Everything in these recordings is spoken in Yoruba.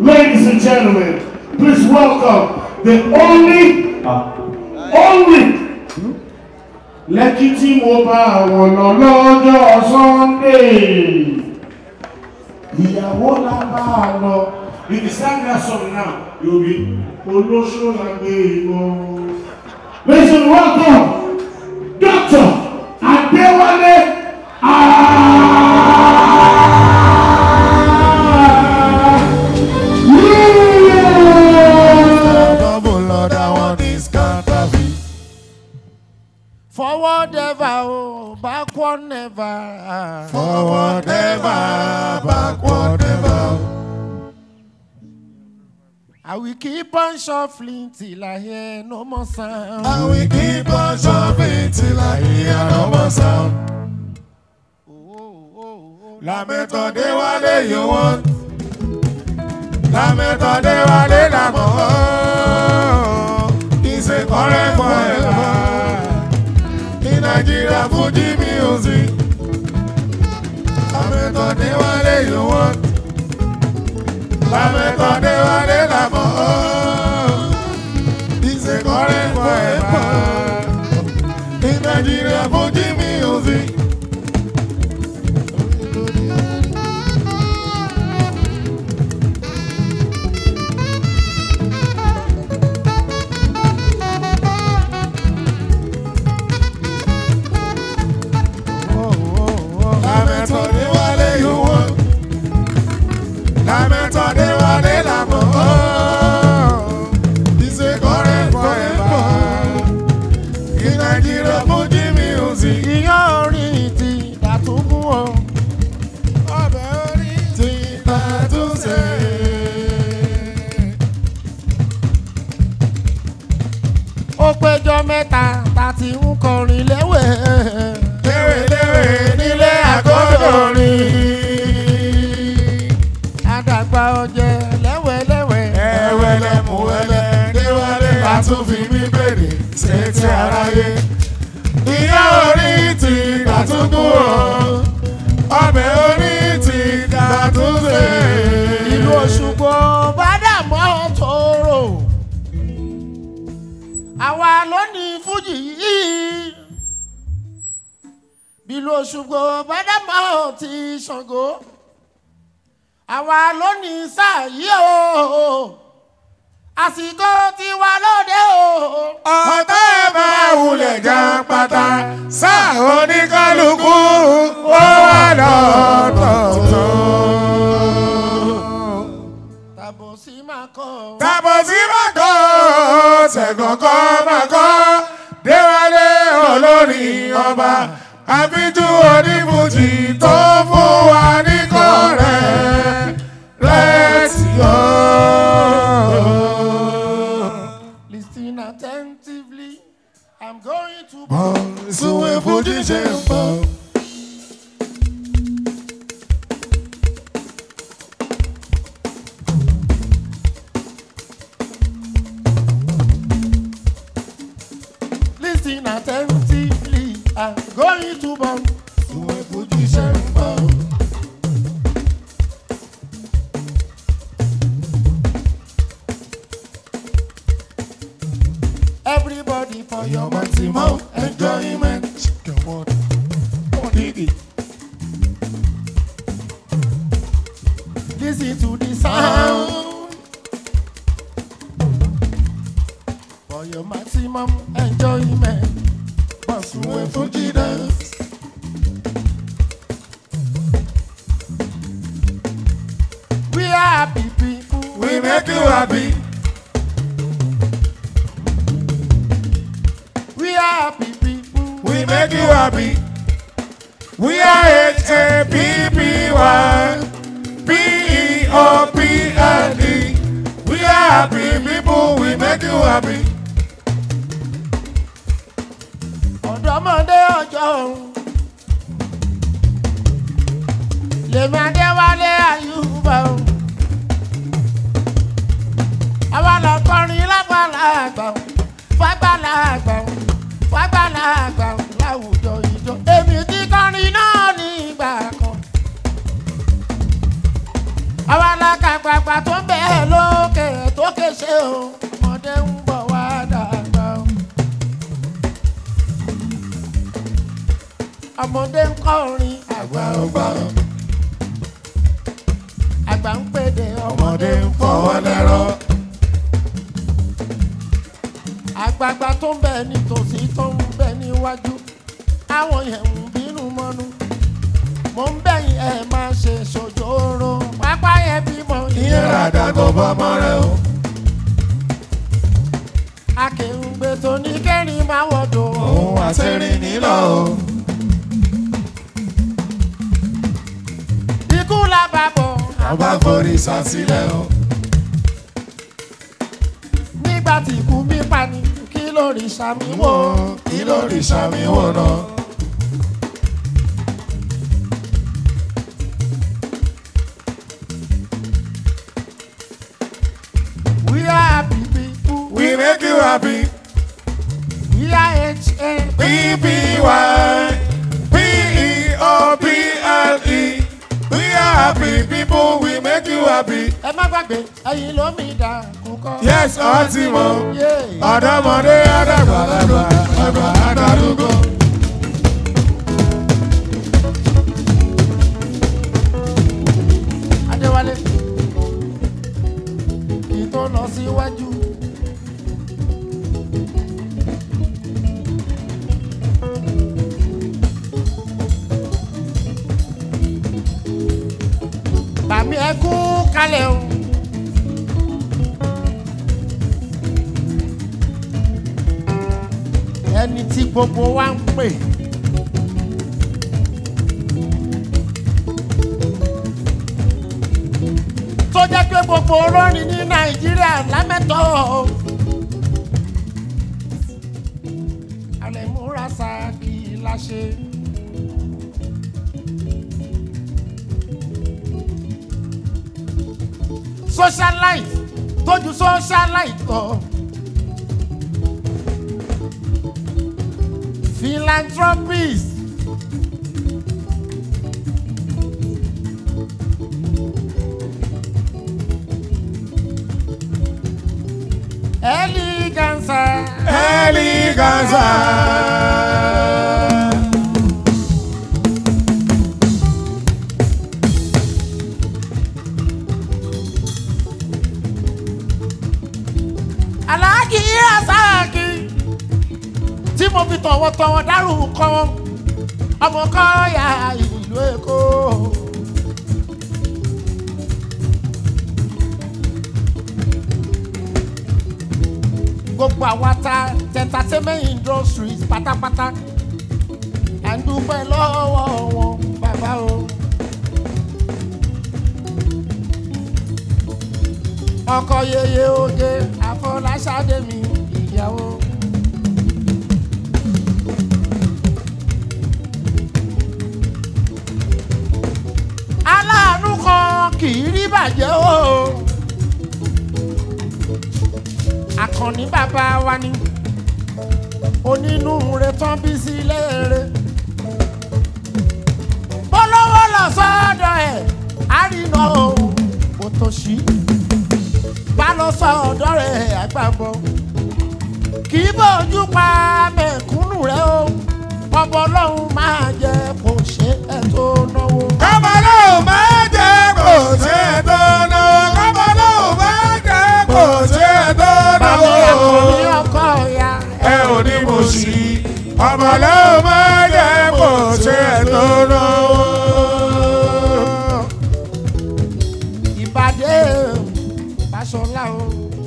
Ladies and gentlemen, please welcome the only, only lẹ́kí tí mo bá àwọn lọ lọ́jọ́ Sunday. Ìyàwó la bá a lọ. If you sang that song now, you'll be olóṣó la gbé ìbọn. Ladies and welcome, Dr. Adéwálé Ayé. Double Lord, I want this counterfeit. Forward ever, oh, backward never. Forward ever, backward never. I will keep on shuffling till I hear no more sound. And we keep on shoving till I hear no more sound. Oh, oh, oh. La méthode wale you want. La méthode wale la mo. It's a current forever. In Nigeria, Fuji music. La méthode wale you want. La méthode wale la mo. It's a current forever. In Nigeria, Fuji music. La méthode wale you want. La méthode wale la mo. It's a current forever. In Nigeria, Fuji music. Ìyá orin ti dàtúngún o. Ọbẹ̀ orí ti Tàtúnṣe. Ó péjọ mẹ́ta tá ti ń kọrin léwé. Léwéléwé nílé àgọ́dọ̀rin. Àdàgbà ọ̀jẹ̀ lẹ́wẹ̀lẹ́wẹ̀. Ẹ̀wẹ̀lẹ̀ mú wẹ̀lẹ̀ déwálé àtúnfi mí bèrè sétí aráyé. Ìyá orí ti Tàtúngún o. Ọbẹ̀ orí ti Tàtúnṣe. Ìlú Òṣùgbò bádàmọ́ tóró. Àwa ló ní Fújì yìí. Ìlú Òṣùgbò bádàmọ́ ti Ṣàngó. Àwa ló ní sáà yìí o. Àsìkò tiwa lóde o. Ọ̀tá ẹ̀ máa wulẹ̀ já pátá. Sáà oníkálukú ó wà lọ́tọ̀ọ̀tọ̀. Tàbọ̀ sí máa kọ́. Tàbọ̀ sí Màkọ́, Ṣẹ̀gànkọ́ Màkọ́, Déwálé olórin ọba, àfijú onífújì tó fún wa ní kọ́rẹ́. Let's go. Listen attentively. I'm going to. Súnwé fújì ṣe ń bọ̀. Listen attentively. I'm going to bomb. Súnwé fújì ṣe ń bọ̀. Everybody for your Your maximum enjoyment. Come on. What did it? Listen to the sound. For your maximum enjoyment. Súnwé fújì dance. We are happy people. We make you happy. We are happy people. We make you happy. We are H-A-P-P-Y P-E-O-P-L-E We are happy people, we make you happy. ọ̀dọ́mọdé ọjọ́ òun. lèmi adéwálé àyùbá o. àwa lọ kọrin lágbàlagbà o fàgbàlagbà o fàgbàlagbà o láwùjọ ìjọ. èmi ti kọrin náà ní ìgbà kan. àwa la kàgbàgbà tó ń bẹ́ẹ̀ ọmọdé ń kọrin àgbà ọgbà àgbà ń pèdè ọmọdé ń fọwọ́ lẹ́rọ̀. àgbààgbà tó ń bẹ nítòsí tó ń bẹ níwájú àwọn yẹn ń bínú mọ́nú mo ń bẹ̀yìn ẹ̀ máa ṣe ṣòjòrò pápá yẹn bímọ ìyẹn ràdà tó bọ́ mọ́ rẹ o. akèrùngbè tó ní kẹrin máa wọ̀dọ̀ òun àṣírí nílò o. ikú làbàbọ̀ ọba forí sàsílẹ̀ o. nígbà tí ikú mi pa ni kí lórí sàmì wò kí ló rí sàmì wò náà. we are happy people we make you happy. we are h-a P-P-Y P-E-O-P-L-E We are happy people, we make you happy. ẹ má gbàgbé ẹyin ló mi dà kúkọ. Yes, ọtí mọ̀. Yeah. Ọ̀dọ́mọdé àdàgbàlagbà, àgbà àdàrúgbó. Adéwálé kì í tó lọ síwájú. Bàmí ẹ kú kalẹ̀ o. Ẹni tí gbogbo wa ń pè. tó jẹ́ pé gbogbo olórin ní nàìjíríà lámẹ́tọ́ àlẹ́múra sáàkì láṣẹ. socialite tójú socialite kọ philanthropist eleganza Eleganza. aláàjì rasaki tí mo fi tọ̀wọ̀tọ̀wọ̀ dárúkọ ọmọ kọ́ọ̀yà ìlú èkó. gbogbo àwa ta entertainment industries pátápátá à ń dúpẹ́ lọ́wọ́ wọn bàbá o. ọkọ yeye oge àfọláṣadé mi ìyàwó. aláàánú kan kì í rí bàjẹ́ o. àkànní bàbá wa ni onínúure tán bí sí léèrè. bọ́lọ́wọ́ lọ sọ́dọ̀ ẹ̀ àrínà o kò tó ṣí bá lọ sọ ọ̀dọ́ rẹ̀ àgbàbọ̀ kì í bójú pa mẹ̀kúnnù rẹ̀ o ọbọ̀ ọlọ́run máa jẹ kò ṣe é tó náwó. Kọ́mọlé ò máa jẹ́ kò ṣe é tó náà. Kọ́mọlé ò máa jẹ́ kò ṣe é tó náà. bàbá àkọ́bí ọkọ ya ẹ ò ní mo sí ọmọlẹ́ ò máa jẹ́ kò ṣe é tó náà. ìbàdí Fáṣọlá o.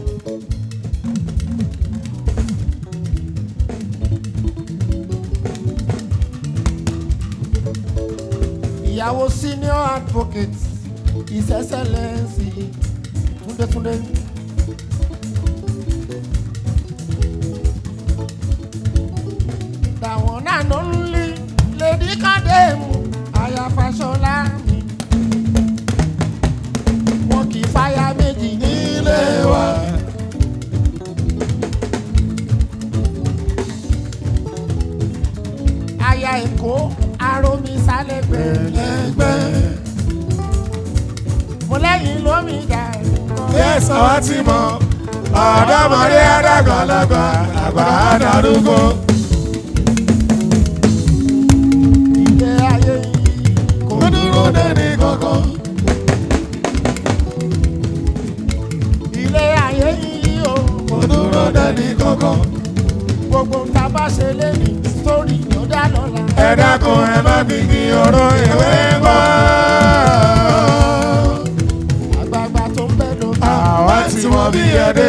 ìyàwó senior advocate his excellency túndétúndé. dàwọn náà ló ń lé lèdí kàdémù àyà Fáṣọlá mi wọn kì í fáyà méjì nílé wa. aya èkó aromi sálẹ̀ gbẹ̀lẹ́gbẹ̀. mo lẹ́yìn lómi dà. yẹ́sọ̀ wá ti mọ̀ ọ̀dọ́mọdé àdàgbàlagbà àgbà àdàrúgbó. ilé dẹ́ni kankan. gbogbo ta bá ṣe lémi sórí ló dá lọ́la. ẹ dákun ẹ má fi kí ọ̀rọ̀ ìwé mọ́. àgbààgbà tó ń bẹ ló àwa tí wọ́n bí ẹdẹ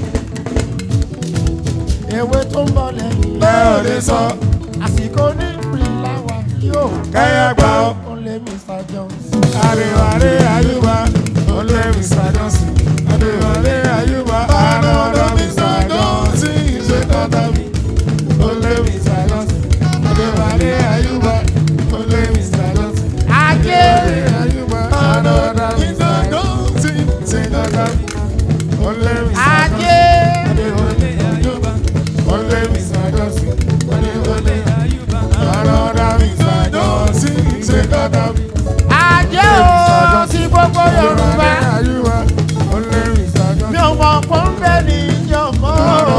ewé tó ń bọ̀ lẹ́yìn. bẹ́ẹ̀ ò lè sọ àsìkò ní ìpìlẹ̀ wa yóò. kẹ́yà gbà ó. ó lé Mr. Jones. Adéwálé Ayúbá olè Mr. Johnson. Adéwálé Ayúbá àná ọ̀dọ́ Mr. Johnson. Ṣé kọ́tà mi? Olè Mr. Johnson. Adéwálé Ayúbá olè Mr. Johnson. ajé Olè Ayúbá àná ọ̀dọ́ Mr. Johnson. Ṣé kọ́tà mi? Olè Mr. Johnson. ajé Adéwálé Ayúbá olè Mr. Johnson. Adéwálé Ayúbá àná ọ̀dọ́ Mr. Johnson. Ṣé kọ́tà mi? ajé o sí gbogbo Yorùbá mi ò mọ̀ kó ń bẹ ní ìjọmọ́.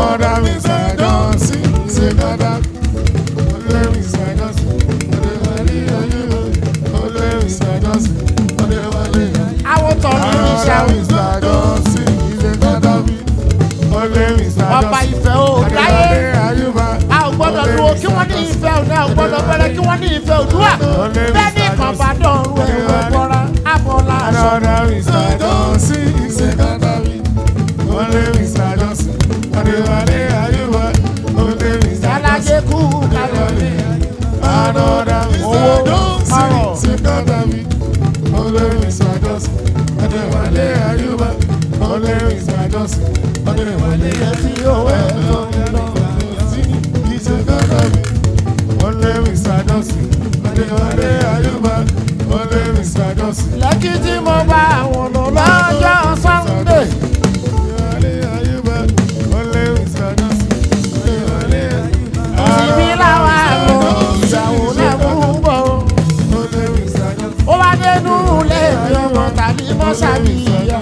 àwọn tọ̀nù ní ìṣàwọ̀ ọba ìfẹ́ ò láyé a ò gbọ́dọ̀ dúró kí wọ́n ní ìfẹ́ òní a ò gbọ́dọ̀ bẹ̀rẹ̀ kí wọ́n ní ìfẹ́ òdúrà bẹ́ẹ̀ ní kan bá dọ̀rùn ẹ̀rọ bọ́ra abọ́lá aṣọ. Ṣàlàyé kú kalẹ̀. Another Owó Mr. Johnson, ọrọ̀. Sikata mi, Olè Mr. Johnson, Adéwálé Ayúbá, Olè Mr. Johnson, Adéwálé Tí ó ẹ̀ tó ń lọ. Sikata mi, Olè Mr. Johnson, Adéwálé Ayúbá, Olè Mr. Johnson, Lẹ́kí tí mo bá àwọn lọ lọ́jọ́ Sunday. Adéwálé Ayúbá, Olè Mr. Johnson, Adéwálé Ayúbá, Ibi làwa lọ ìyàwó lẹ́mú bọ̀. Olè Mr. Johnson. Ó wá dénú ilé mi ọmọ tàbí mọ́ṣáàbí ìyá.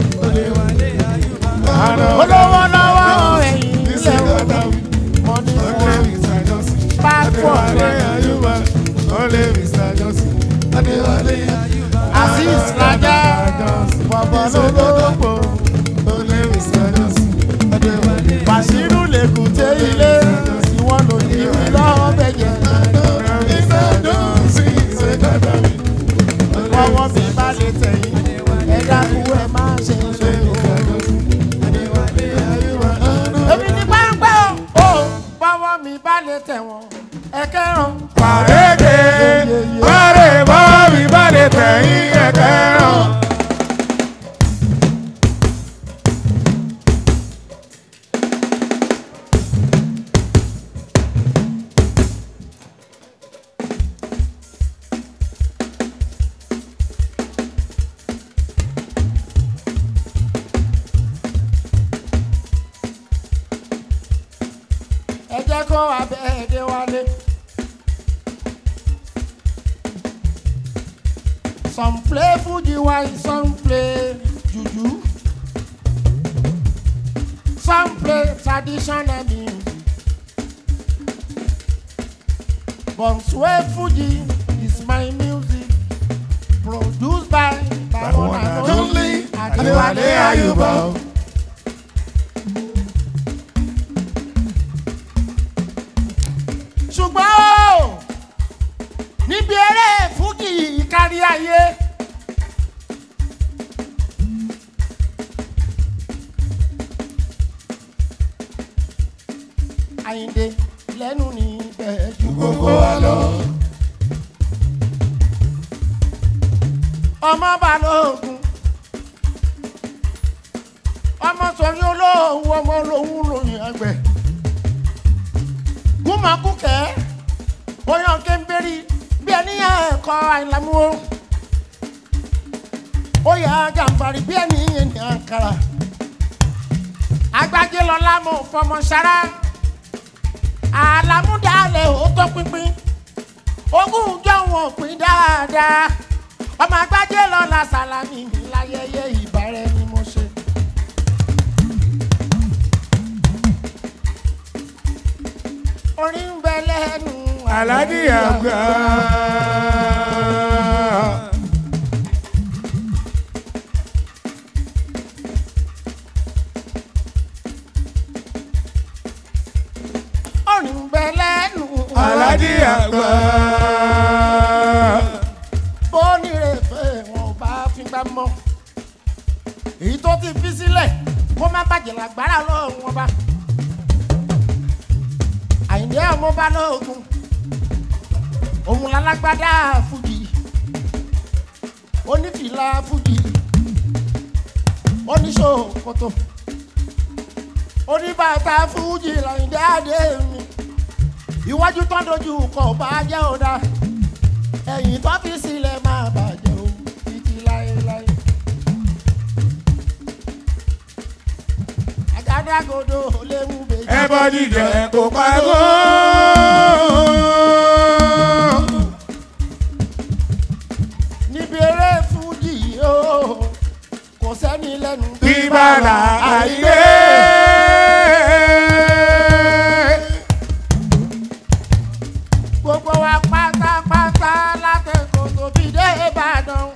Olówó lọ́wọ́ ẹ̀yìn ilé wọn. Money for passport. Azeez Laja. Bọ̀bọ̀ lólógbò. Bàṣírù lèkùté ilé. Ìwọ ló ní mi lọ́bẹ̀ jẹ. Ọwọ́ mi bá lè tẹ̀yìn. Ẹ dákú ẹ má ṣe sóyún. Èmi ní pápẹ́ o. Ó bọ́wọ́ mi bá lè tẹ̀ wọ́n. Ẹ kẹ́ràn. Pàrédé, pàré bọ́ mi bá lè tẹ̀yìn ẹ̀kẹ́ràn. Ẹ jẹ́ kó abẹ́ ẹ̀dẹ̀ wálé. Some play Fuji while some play juju. Some play traditional music. But Sway Fuji is my music. Produced by by one and only Adewale Ayuba. ṣùgbọ́n o níbi eré fújì kárí ayé. Àyìndé lẹ́nu ní ibẹ̀ ju gbogbo wa lọ. ọmọ balógun ọmọ sọ̀rí olóhùn ọmọ olóhùn lóyún ẹgbẹ́ kúmọkúkẹ́ oyún kéńbérí bí ẹni ẹ̀kọ́ àìlámúwò oyè àjàǹfààrí bí ẹni ẹni àǹkàrà agbájé lọlá mọ fọmọ sára àlàmúdàlẹ̀ ó tó pínpín ogún jọ wọn pín dáadáa ọmọ agbájé lọlá sàlámì láyẹyẹ ìbára ẹni mo ṣe. orin ń bẹ lẹ́nu Aláàjì àgbà. orin bẹ lẹ́nu Alájí àgbà. bónírèfé wọn ò bá fi gbá mọ́ èyí tó ti fi sílẹ̀ kó má bàjẹ́ lágbára lọ́wọ́ wọn bá àyìndé ọmọ bá lóògùn òun lálágbádá fújì onífìlà fújì oníṣòkòtò oníbàtà fújì làyìndé àdé mi iwájú tán dojú kọ bá jẹ́ ọ̀dà ẹ̀yìn tó fi sílẹ̀ máa bàjẹ́ o títí láéláé. àgádágodo léwu bèjì. Ẹbọ jíjẹ kò pàgọ́. níbi eré fújì yìí o kò sẹ́ni lẹ́nu. Bíbálà àìlé. gbogbo wa pátápátá látẹ̀kọ́ tó fi dé ìbàdàn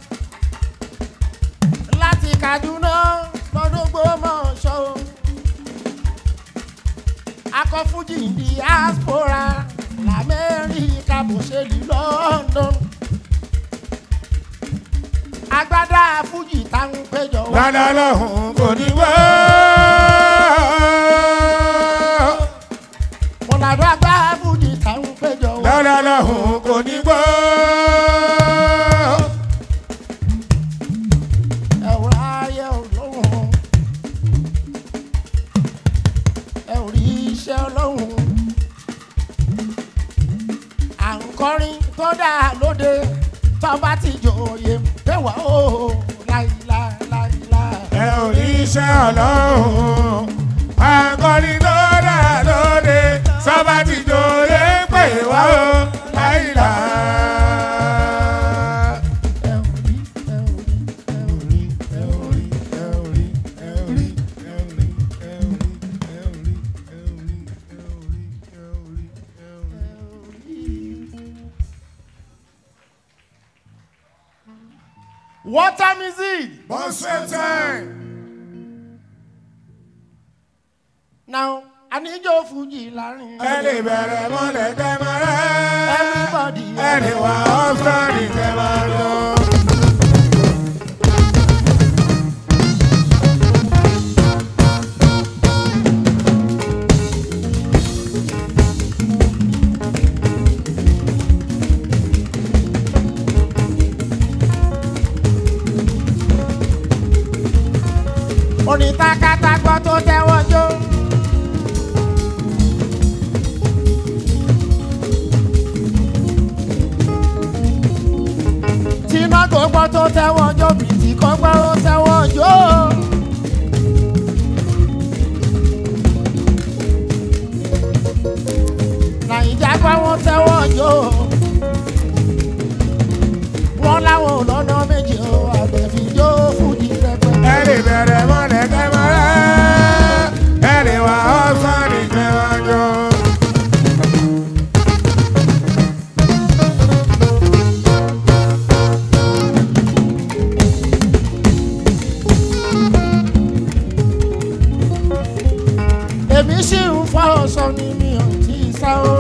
láti kaduna lọ́dún gbọ́mọ̀ṣọ́ akọ́fújì diaspora lamẹ́ríkà bó ṣe lù london agbádá fújì táwọn péjọ wá. Ládá lọ́hùn kò ní wá. mọ̀làdó agbá fújì táwọn péjọ wá. Ládá lọ́hùn kò ní wá. ẹ̀rọ ayé ọlọ́run ẹ ò rí iṣẹ́ ọlọ́run à ń kọrin tó dáa lóde tó bá ti jòyè tẹwà ó láìláìláìlá. Ẹ ò ní iṣẹ́ ọlọ́run. Akọni tó dà lóde. Sọ́ba ti jòyè pè wá o. Láìlá. ẹ ò rí ẹ ò rí ẹ ò rí. Ẹ ò rí, ẹ ò rí, ẹ ò rí, ẹ ò rí, ẹ ò rí, ẹ ò rí, ẹ ò rí, ẹ ò rí, ẹ ò rí, ẹ ò rí, ẹ ò rí. What time is it? Bọ́sẹ̀ time. now àníjó fújì láàrin. Ẹ lè bẹ̀rẹ̀ mọ́lẹ̀ kẹ́ máa rẹ́. everybody. Ẹni wà ọ́fíìsì kẹ́ máa lọ. onítàkàtàgbọ́ tó tẹ́wọ́ jó. tíná gbogbo tó tẹ́wọ́ jó bìtì kọ́gbọ́ ó tẹ́wọ́ jó. nàìjà gbọ́ wọn tẹ́wọ́ jó. wọ́n láwọn ò lọ́nà méjì ó àbẹ̀fì jó fújì rẹpẹtẹ. Ẹ lè bẹ̀rẹ̀ mọ́lẹ̀ kẹ́ máa rẹ́. Ẹni wà ọ́fíìsì kẹ́ máa lọ. èmi sì ń fọ́ ọ̀sán ni mi ò tí ì sá o.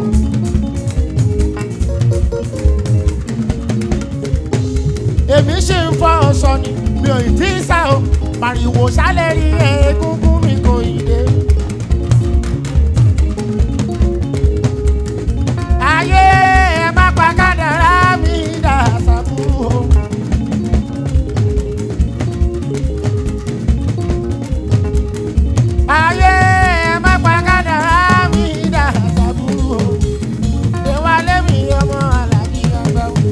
èmi sì ń fọ́ ọ̀sán ni mi ò tí ì sá o. màrìwò sálẹ̀ rí egungun mi kò ì dé. ayé ẹ má pa kádàrá mi dà sábúrú o. ayé ẹ má pa kádàrá mi dà sábúrú o. ìwálé mi ọmọ alájí ọgbà wò.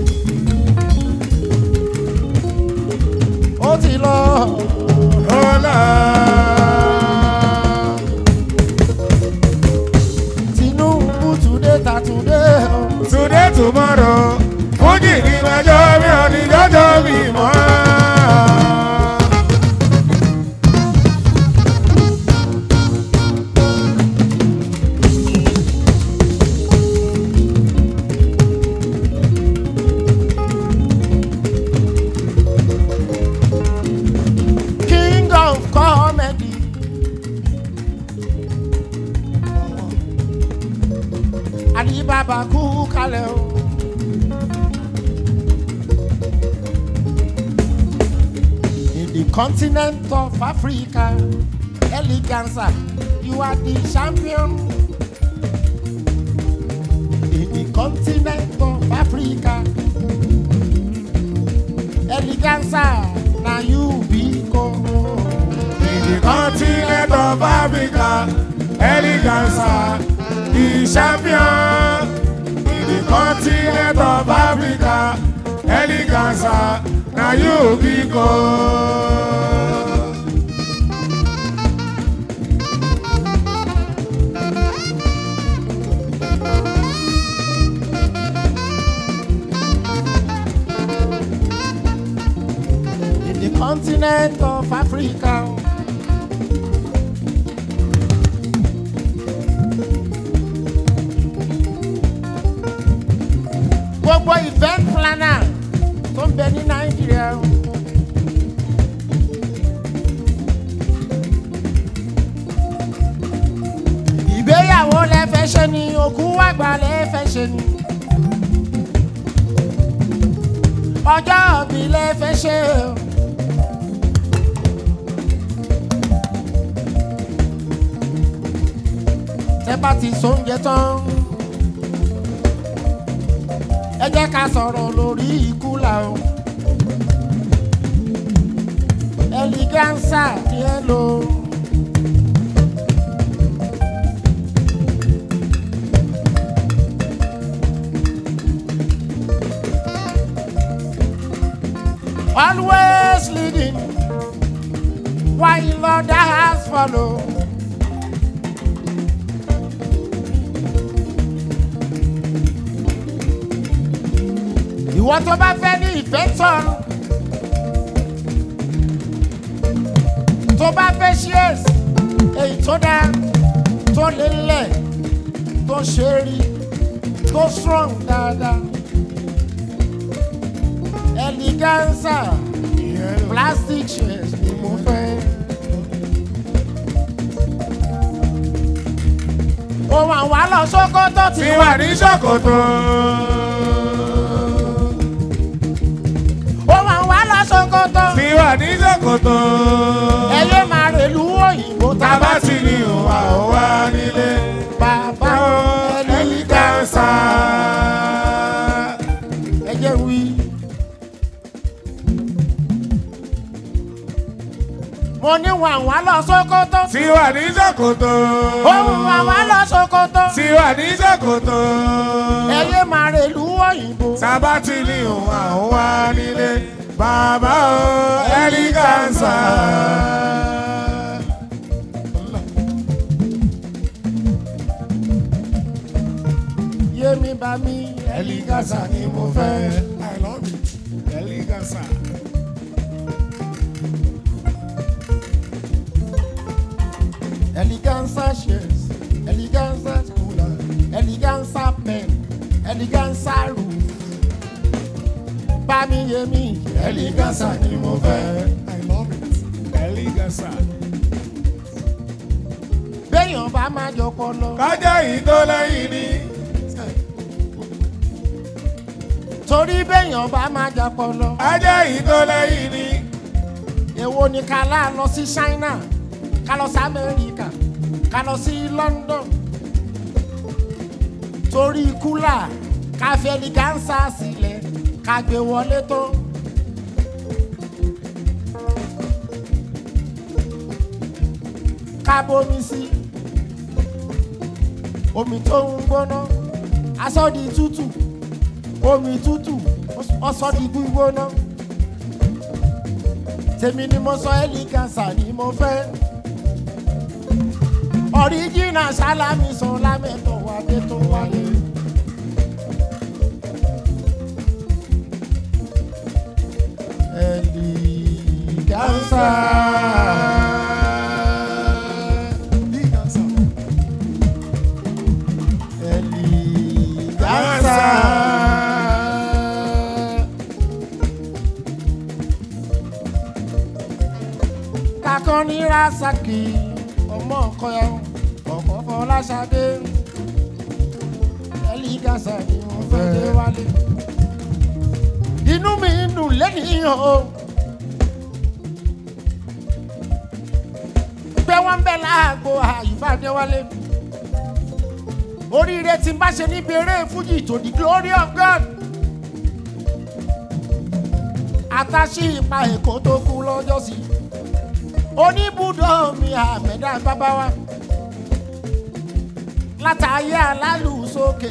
ó ti lọ. Ọlá. bàbá kú kalẹ̀ o. In the continent of Africa, Eleganza, you are the champion. In the continent of Africa, Eleganza, now you be go. In the continent of Africa, Eleganza, the champion. In the continent of Africa, Eleganza, now you be gold. In the continent of Africa. Gbogbo event planner tó ń bẹ ní Nàìjíríà. Ìgbéyàwó lẹ fẹ́ ṣe ni, òkú àgbà lẹ fẹ́ ṣe ni. Ọjọ́ òbí lẹ fẹ́ ṣe o. tẹ́ bá ti sóúnjẹ tán. ẹ jẹ́ ká sọ̀rọ̀ lórí ikú là o. ẹlígánsà ni ẹ lò. always leading while others follow. ìwọ tó bá fẹ́ ní ìfẹ́ tán tó bá fẹ́ shares èyí tó dáa tó lélẹ̀ tó ṣe rí tó strong dáadáa eleganza plastic shares ni mo fẹ́. ohun àwọn àlọ́ sókótó ti Ti wà wà ní Sokoto. ohun àwọn àlọ́ sókótó. Ti wà ní Sokoto. ẹyẹ máa rèlú òyìnbó tá a bá Tábà ti ti ní òwà òwà nílé. bàbá Eleganza. ẹjẹ wí. mo ní wọn àwọn lọ sókótó. Ti wà ní Sokoto. ohun àwọn lọ sókótó. Ti wà ní Sokoto. ẹyẹ máa rèlú òyìnbó. Tábà ti ní òwà òwà nílé. Bàbá o Eleganza. yémi bá mi Eleganza ni mo fẹ́. I love it. Eleganza. eleganza shares eleganza cooler eleganza pen eleganza roof. bá mi yémi Eleganza ni mo fẹ́. I love it. Eleganza. béèyàn bá máa jọ pọlọ. Kájá yìí tó lẹ́yìn ni. torí béèyàn bá máa jà pọlọ. Kájá yìí tó lẹ́yìn ni. èwo ni ká lá lọ sí China ká lọ sí Amẹ́ríkà ká lọ sí London torí kúlà ká fi ẹlígánsà sílẹ̀ ká gbé wọlé tó. ká bomi sí omi tó ń gbóná aṣọ di tútù omi tútù ọsọ di gbígbóná tèmi ni mo sọ ẹlígánsà ni mo fẹ́ ọ̀ríjìnà sálámì sọ lámẹ́tọ̀ wá dé tó wálé. ẹlígánsà ẹlígánsà. kakọ́ ní rasaki ọmọ ọkọ ẹ ọkọ fọláṣadé ẹ̀lì gàṣà ni mo fẹ́ dé wálé. inú mi ń dùn lẹ́nìí o. pé wọ́n ń bẹ̀ láàgbo àyùbádé wálé. oríire tí n bá ṣe níbi eré fújì to the glory of God. àtàṣì ipa èkó tó kú lọ́jọ́ sí. oníbùdó mi àmẹ́dá bábá wa. látàyé alálù sókè.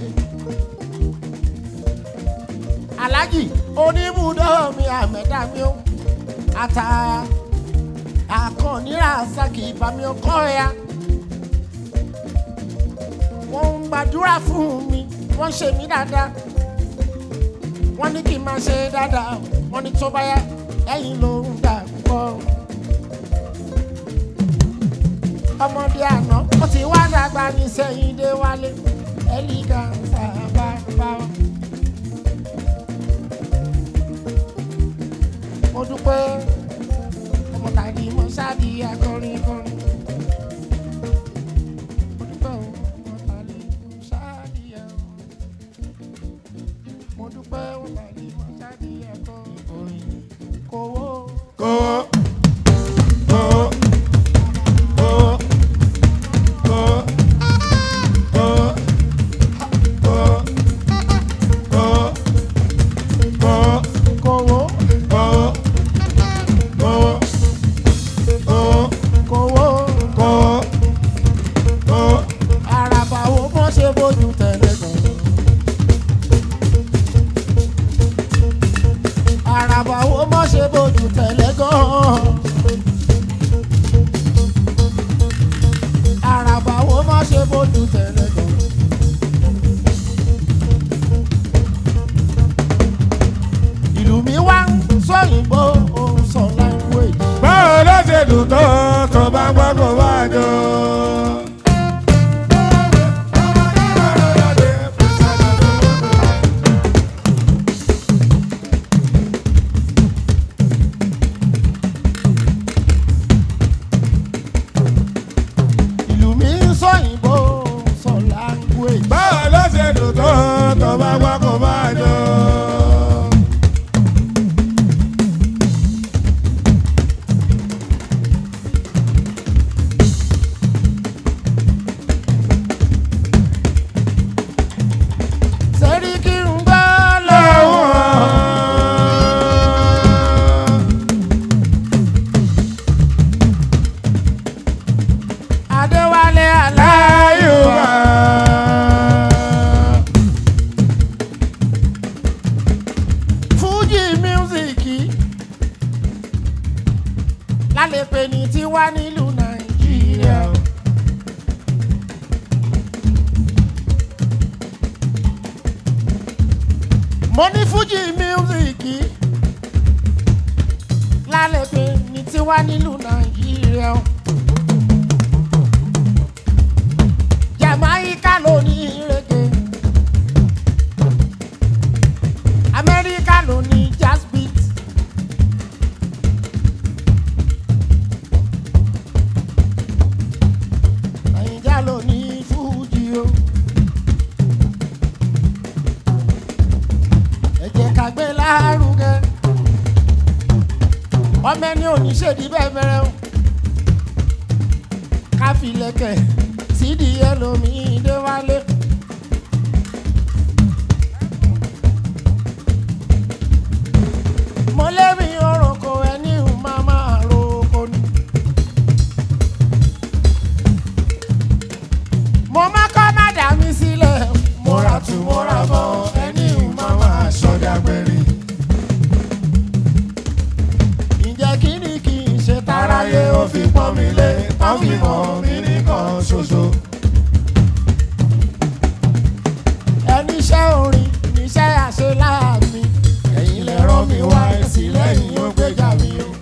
alájì oníbùdó mi àmẹ́dá mi ó. àtà àkànní àṣàkì ìbámi ọkọ ya. wọ́n ń gbàdúrà fún mi wọ́n ń ṣe mí dáadáa wọ́n ní kí n máa ṣe dáadáa wọ́n ní tó bá yá ẹ̀yìn ló ń gbà púpọ̀. ọmọdé àná ó ti wá dàgbà ní sẹ́yìn dé wálé ẹ̀lígà sábà bá wọn. mo dúpẹ́ ọmọ tàbí mo ṣáàdì akọrin kọrin. mo dúpẹ́ o, ọmọ tàbí mo ṣáàdì akọrin mo dúpẹ́ wọn tàbí mo ṣáàdì ẹ̀kọ́ òyìn kówó. Kówó. Kówó. Kówó. Kówó. Kówó. Kówó. Kówó. Kówó. kówó Kówó. Kówó. Kówó. kówó Kówó. Kówó. àràbà wo bó ṣe bójú tẹ̀lé gan. àràbà wo bó ṣe bójú tẹ̀lé gan. àràbà wo bó ṣe bójú tẹ̀lé gan. ìlú mi wá ń sọ̀yìnbó òun sọ language. Báwo ló ṣe dùn tó tó bá gbọ́ kó bá jọ? ìlú mi ń sọ̀yìnbó òun sọ language. Báwo ló ṣe dùn tó tó bá gbọ́ kó bá jọ? sẹ́ríkì ń gbọ́ lọ́wọ́. Adéwálé Aláyùbá. Fújì mísíkì lálẹ́ pé ní tiwa nílùú Nàìjíríà. Mo ní Fújì mísíkì lálẹ́ pé ní tiwa nílùú Nàìjíríà. Jamaica ló ní reggae. Amẹ́ríkà ló ní jazz beat. Nàìjíríà ló ní fújì o. Ẹ jẹ́ ká gbé lárugẹ. Ọmọ ẹni ò ní ṣèdí bẹ́ẹ̀ bẹ̀rẹ̀ o. Ká fi lẹ̀kẹ̀ sídìí ẹlòmíì dé wálé. mo lébi orúkọ ẹni ò máa máa roko ni. mo má kọ́ má dà mí sílẹ̀ mo ra tù mo ra bọ̀ ẹni ò máa máa ṣọ́dá gbẹ̀rì. ǹjẹ́ kí ni kì í ṣe táráyé ó fi pọ́n mi lé tán fi mọ̀ mí nìkan ṣoṣo. ẹni iṣẹ́ orin níṣẹ́ àṣeláàmì ẹ̀yin lè rán mi wá sí lẹ́yìn ó gbéjà mi o.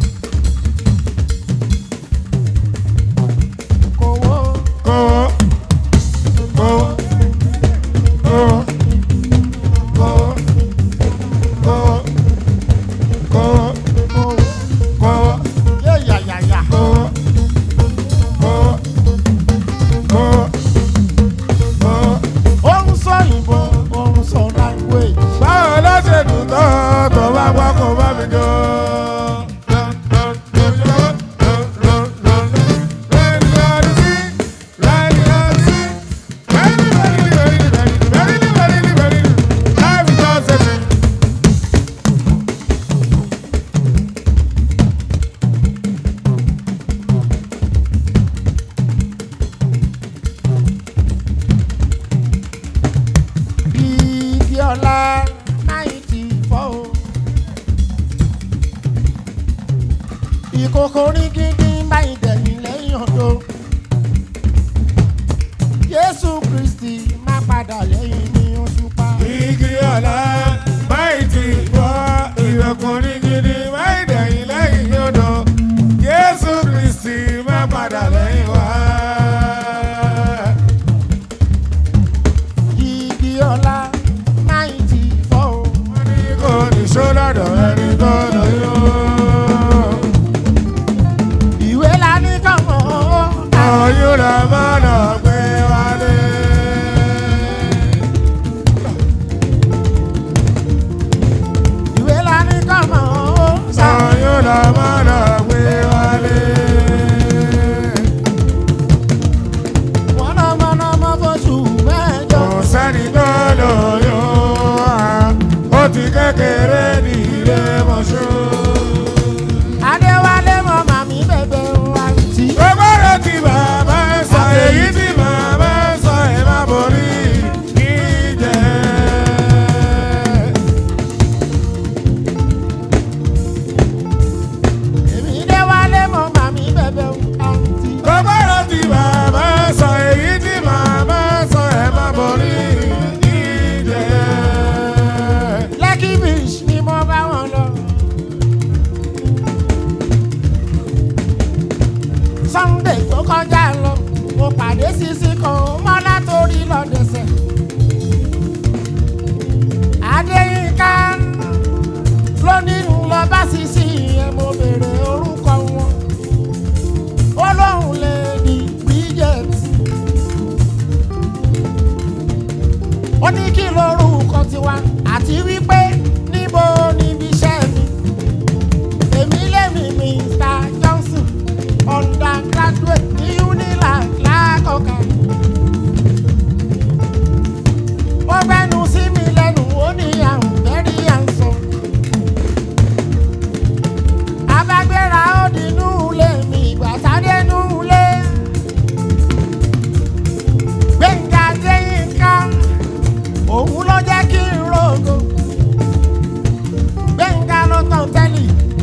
kòwó Kówó. Kówó. Kówó. Kówó. Kówó. Kówó. kòwó Kówó. yé yàyàyà Kówó. Kówó. sunday tó kọjá lọ mo pàdé sisi kan mọ́lá torí lọ́dẹ̀sẹ̀. adéyínká lónìí lọ bá sisi yẹn mo béèrè orúkọ wọn. ó lóun lè di bridget. ó ní kí lorúkọ tiwa àti wípé níbo níbi iṣẹ́ mi. èmi lèmi mr johnson undergraduate ní unilag lákọ̀ọ́kà. ó gbẹ́nu sí mi lẹ́nu ó ní àrùn very handsome. abágbéra ó di inú ilé mi ìgbà sáré inú ilé. gbẹ̀ngà déyìnká òun ló jẹ́ kí n rògo. gbẹ̀ngà ló tàn tẹ́lẹ̀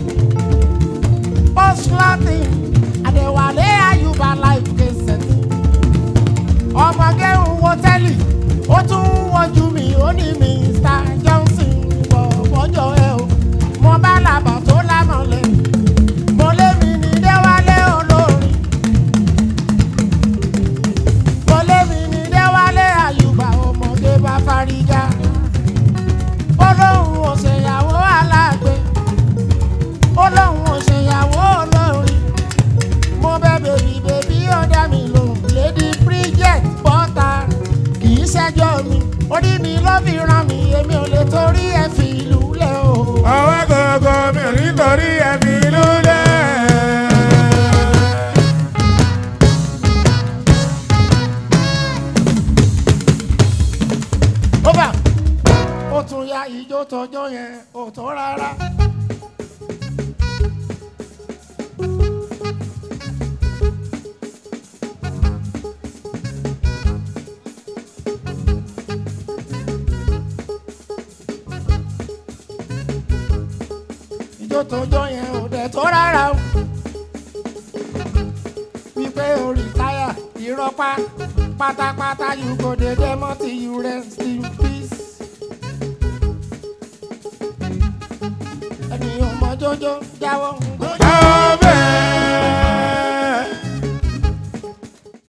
post-latin àdẹ̀wálé àyùbá life cassette. ọmọge ń wo tẹ́lì ó tún ń wojú mi ó ní mr johnson bọ̀ fọjọ́ ẹ o mo bá làbà tó lámọ̀lẹ́ mo lé mi ní déwálé olórin mo lé mi ní déwálé àyùbá ọmọge bá fárígá ó lóun ò ṣèyàwó alágbe ó lóun ò ṣèyàwó olórin mo bẹ bèbí bèbí ó dá mi lòun lady bridget bọ́ta kì í ṣẹjọ́ mi orí mi ló fi ràn mí èmi ò lè torí ẹ̀ fi ìlú lẹ̀ o. ọwọ́ gbogbo mi ò nítorí ẹ̀mí lulẹ̀. ó bà ó tún ya ìjó tọjọ́ yẹn ò tó rárá. ìjó tọjọ́ yẹn ò dẹ̀ tó rárá o. wípé o rìtáyà ìrọ́pá pátápátá you go dey demo till you rest in peace. ẹni ò mọ jọjọ jáwọ́ ń gbọ́. ọbẹ̀.